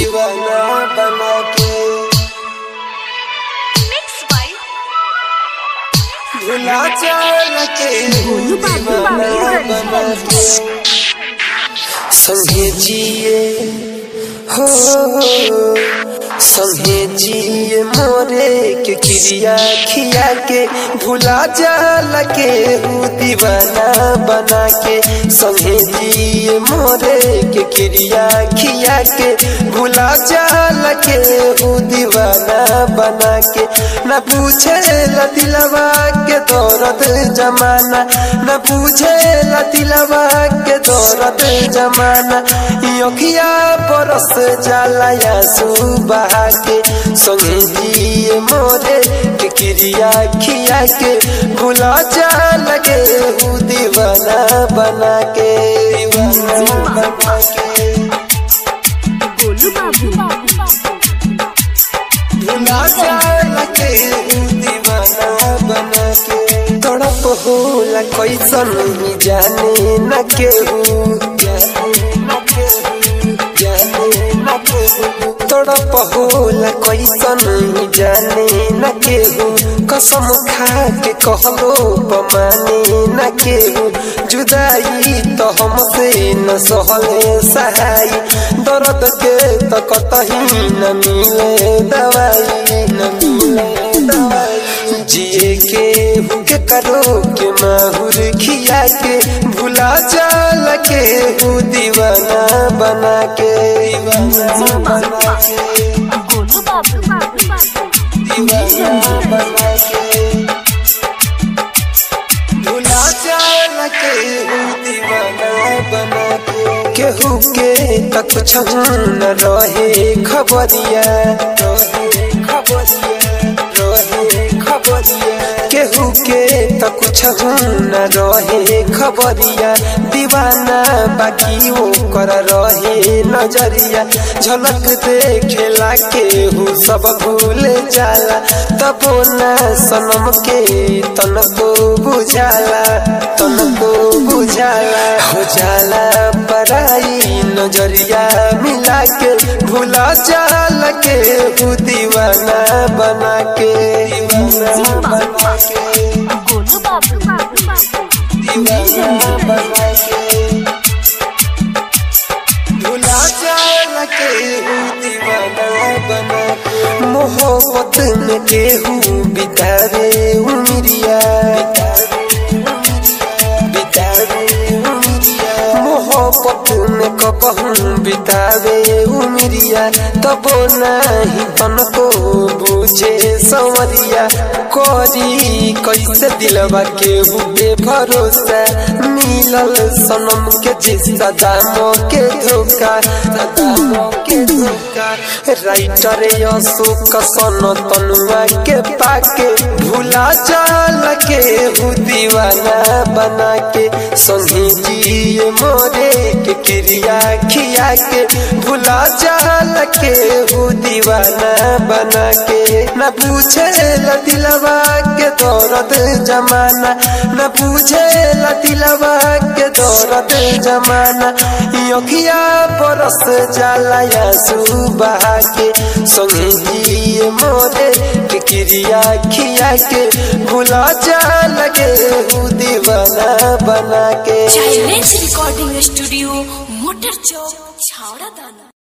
दीवाना बना के Mixed by भुला चल के दीवाना बना के संगे जिए हो संगे जिए मोरे के क्रिया खिया के भुला जाल के हूँ दीवाना बना के संगे जिए मोरे के क्रिया खिया के भुला जाल के हूँ दीवाना बना के न पूछे दिलवा के दौरत जमाना न पूछे दिलवा के दौरत जमाना योखिया परस जाला या सुबह के संगे दिए मोरे के क्रिया खिया के भुला जा लगे हूँ दीवाना बना के दीवाना बना के गोलू बाबू भुला जा लगे हूँ दीवाना बना के तड़प होला कैसन ही जाने न केहू जाने न केहू जाने न केहू तड़प होला कैसन ही जाने न केहू कसम खा के कहलो पमाने न केहू जुदाई तो हमसे न सहले सहाई दर्द के तो कतही न मिले दवाई न मिले दवाई जिए के हुके करो के माहुर खिया के भुला चल के हूँ दीवाना बना के दीवाना बना के गोलू बाबू दीवाना बना के भुला चल के हूँ दीवाना बना के केहू के तक न रहे खबरिया रहे खबरिया रहे खबरिया केहू के त कुछ न रहे खबरिया दीवाना बाकी वो कर रहे नजरिया झलक देखेला केहू सब भूल जाला तबो ना सनम के तनको बुझाला तनको बुझाला हो जाला पराई नजरिया मिला के भूला जाल के हूँ दीवाना बना के दीवाना बना के गोलू बाबू दीवाना बना के भूला जाल के हूँ दीवाना बना के मोहब्बत में केहू बितावे उमरिया बितावे उमरिया मोहब्बत में कबहू बितावे उमरिया तबो नहीं तनको बुझे संवरिया करी कैसे दिलवा के हुए भरोसा मिलल सनम के जिस्सा दामो के धोखा दामो के धोखा राइटर अशोक सन तनुआ के पाके भूला चल के हूँ दीवाना बना के संगी जिए मोरे के क्रिया खिया के भूला चल के हूँ दीवाना बना के न पूछे दिलवा के दौरत जमाना न पूछे दिलवा के दौरत जमाना योखिया परस जाला या सुबह के संगे जिए मोरे के क्रिया खिया के भूला जा लगे हूँ दीवाना बना के चाइल्ड रिकॉर्डिंग स्टूडियो मोटर चौक छावड़ा दाना